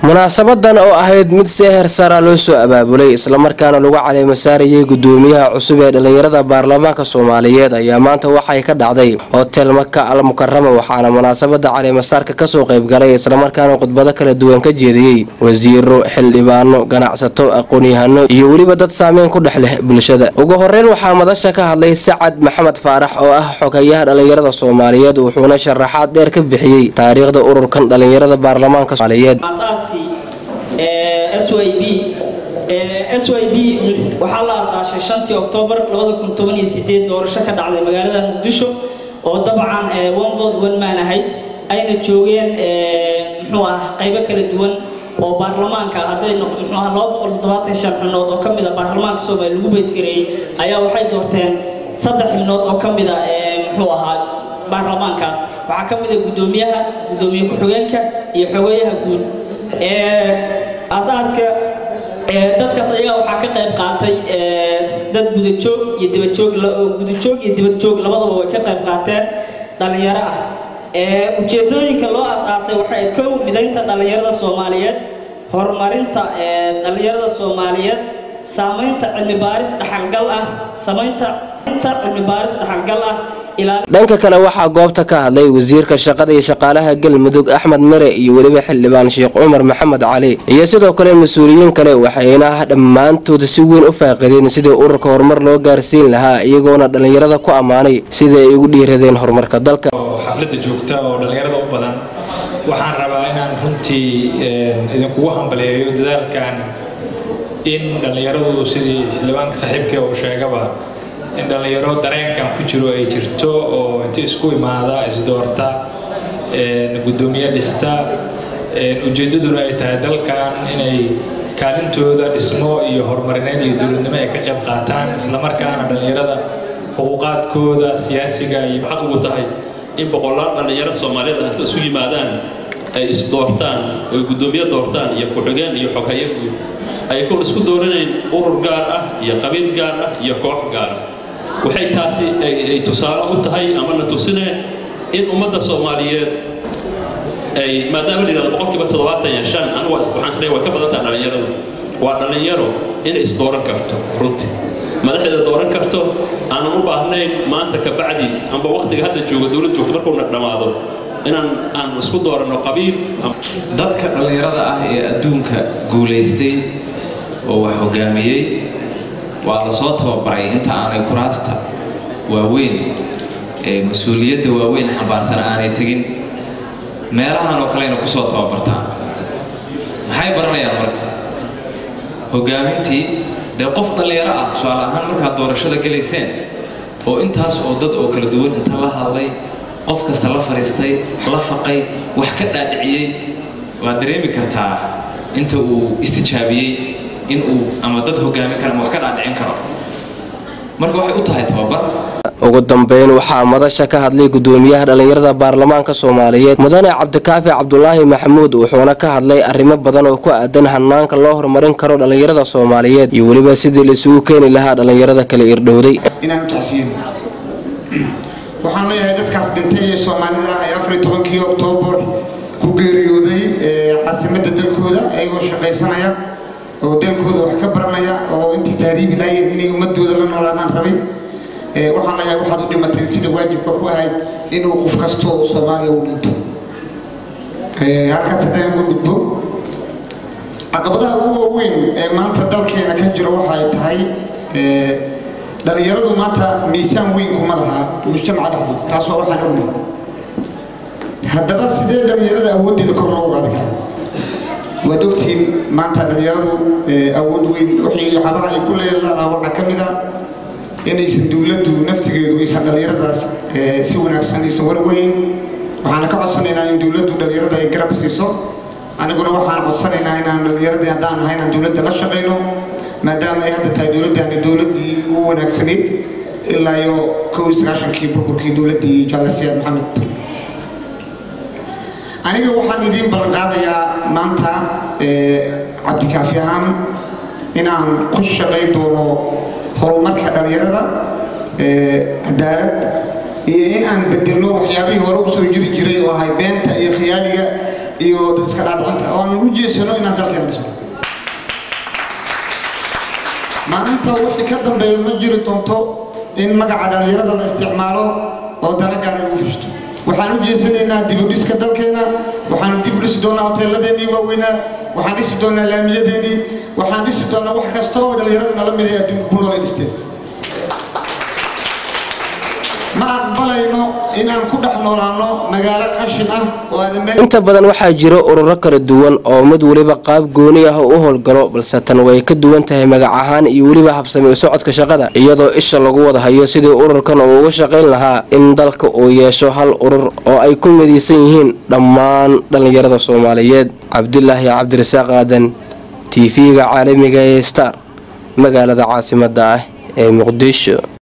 munaasabadan oo ahayd mid si heer sara loo soo abaabulay islamarkaana lagu caleema saarayay gudoomiyaha cusub ee dhallinyarada baarlamaanka soomaaliyeed ayaa maanta waxay ka dhacday hotel maka al mukarama waxaana munaasabada caleemasaarka kasoo qaybgalay islamarkaana khudbado kala duwan ka jeediyey wasiiro xildhibaano ganacsato aqoon-yahano iyo weliba dad saameyn ku dhex leh bulshada ugu horeyn waxaa madasha ka hadlay sacad maxamed faarax oo ah xogayaha dhallinyarada soomaaliyeed wuxuuna sharaxaad dheer ka bixiyey taariikhda ururkan dhallinyarada baarlamaanka soomaaliyeed aasaaskii s y b s y b waxaa la aasaashay shantii oktoobar doorasho ka dhacday magaalada muqdisho oo dabcan one vote one man ahayd ayna joogeen muxuu ah qaybo kala duwan oo baarlamaanka hadday muxuu ah laba boqol toddobaatan shan xubnood oo ka mid a baarlamaanka soomaaliya lagu baysgareeyey ayaa waxay doorteen saddex xubnood oo ka mid a muxuu ahaa baarlamaankaas waxaa ka mid a guddoomiyaha guddoomiye ku-xigeenka iyo xogeyaha guud asaaska dadkaas ayagaa waxaa ka qayb qaatay dad gudajoog iyo dibajoog gudajoog iyo dibadjoog labadaba way ka qayb qaateen dhallinyaro ah ujeedooyinka loo asaasay waxay ayd kow midaynta dhallinyarada soomaaliyeed horumarinta dhallinyarada soomaaliyeed saamaynta cilmi baaris dhaxalgal ah samaynta cilmi baaris dhaxalgal ah dhanka kale waxaa goobta ka hadlay wasiirka shaqada iyo shaqaalaha galmudug axmed mere iyo weliba xildhibaan sheekh cumar maxamed cali iyo sidoo kale mas-uuliyiin kale waxayna dhammaantood si weyn u faaqideen sidii ururka horumar loo gaarsiin lahaa iyagoona dhallinyarada ku ammaanay sidai ay ugu dhiiradeen horumarka dalka xafladda joogta oo dhallinyarada u badan waxaan rabaa inaan runtii idinkugu hambaleeyo dadaalkan in dhallinyaradu sidii xildhibaanka saaxiibkee uu sheegaba in dhallinyaro dareenkan ku jiro ay jirto oo inta isku imaada isdoorta guddoomiye dhista ujeeddaduna ay tahay dalkan inay kaalintooda dhismo iyo horumarineed iyo dowladnimo ay ka qayb qaataan islamarkaana dhallinyarada xuquuqaadkooda siyaasiga iyo waxaad ugu tahay in boqolaal dhallinyaro soomaaliyeed inta isu yimaadaan ay isdoortaan oy guddoomiye doortaan iyo ku-xigeen iyo xoghaye guud ay kol isku dooranayn urur gaar ah iyo qabiil gaar ah iyo koox gaar ah waxay taasi ay tusaale u tahay ama la tusineen in ummadda soomaaliyeed ay maadaama la yidhahdo boqolkiiba toddobaatan iyo shan anigu waxaan isleeyahay way ka badan tahay dhallinyaradu waa dhallinyaro inay isdooran karto runtii madaxdeeda dooran karto aanan u baahnayn maanta ka bacdi amba waqtiga hadda jooga dowlad joogto markuuna dhammaado inaan aan isku dooranno qabiil dadka dhallinyarada ah ee adduunka guulaystay oo wax hogaamiyey waa la soo tababaray inta aanay kuraasta waaweyn ee mas-uuliyadda waaweyn xambaarsan aanay tegin meelahan oo kalena kusoo tababartaan maxay baranayaan marka hogaamintii dee qof dhallinyaro ah tusaale ahaan markaad doorashada gelayseen oo intaas oo dad oo kala duwan inta la hadlay qof kasta la fadhiistay la faqay wax ka dhaadhiciyey waad dareemi kartaa inta uu istijaabiyey in uu ama dad hogaamin karo ama wax ka dhaadhicin karo marka waxay u tahay tababar ugu dambeyn waxaa madasha ka hadlay gudoomiyaha dhallinyarada baarlamaanka soomaaliyeed mudane cabdikaafi cabdulaahi maxamuud wuxuuna ka hadlay arrimo badan oo ku aadan hanaanka loo horumarin karo dhallinyarada soomaaliyeed iyo weliba sidii laisugu keeni lahaa dhallinyarada kala irdhowday inaan tacsiin waxaan leeyahay dadkaas dhintay ee soomaalida ah ee afariy tobankii oktoobar ku geeriyooday caasimadda dalkooda ayagoo shaqaysanaya oo dalkooda wax ka baranaya oo intii taariibi lahayd inay ummadooda la noolaadaan rabay waxaan leeyahay waxaad u dhimatay sida waajibka ku ahayd inuu qof kasto oo soomaaliya u dhinto halkaas haddaan uga gudbo caqabadaha ugu waaweyn ee maanta dalkeena ka jiro waxay tahay dhallinyaradu maanta miisaan weyn kuma laha mujtamaca dhexdooda taas waa waxaan ognahay haddaba sidee dhallinyarada awooddeeda kor loogu qaadi karaa waad ogtihiin maanta dhallinyaradu awood weyn wixii waxyaabaha ay ku leedahay waxaa ka mid ah inaysan dowladdu naftigeedu aysan dhallinyaradaas si wanaagsan aysan warweyn waxaana ka codsanaynaa in dowladdu dhallinyarada ay garab siiso aniguna waxaan codsanaynaa inaan dhallinyaradii haddaan ahay inaan dowladda la shaqayno maadaama ay hadda tahay dowladdaani dowladdii ugu wanaagsanayd ilaa iyo kow iyo sagaashankii burburkii dowladdii jaale siyaad maxamed aniga waxaan idiin ballan qaadayaa maanta cabdikaafi ahaan inaan ku shaqayn doono horumarka dhallinyarada cadaalad iyo in aan bedelno waxyaabihii hore usoo jiri jiray oo ahay beenta iyo khiyaaliga iyo dad iska dhaadhicanta oo aan u jeesano inaan dalkeena dhisno maalinta wixii ka dambeeya ma jiri doonto in magaca dhallinyarada la isticmaalo oo dana gaara lagu fishto waxaan u jeesanaynaa dib u dhiska dalkeena waxaanu dib u dhisi doonaa hoteeladeenii waaweynaa waxaan dhisi doonaa laamiyadeenii waxaan dhisi doonaa wax kasta oo dhallinyarada nala mid ee adduunka ku nool ay dhisteen ma aqbalayno inaan ku dhex noolaano magaalo qashin ah oo aadan meel inta badan waxaa jira ururo kala duwan oo mid weliba qaab gooni ah u howlgalo balse tan way ka duwan tahay magac ahaan iyo weliba habsami u socodka shaqada iyadoo isha lagu wada hayo sidii ururkan uu uga shaqayn lahaa in dalka uu yeesho hal urur oo ay ku midaysan yihiin dhammaan dhallinyarada soomaaliyeed cabdulaahi cabdirasaaq aadan tv-ga caalamiga ee star magaalada caasimadda ah ee muqdisho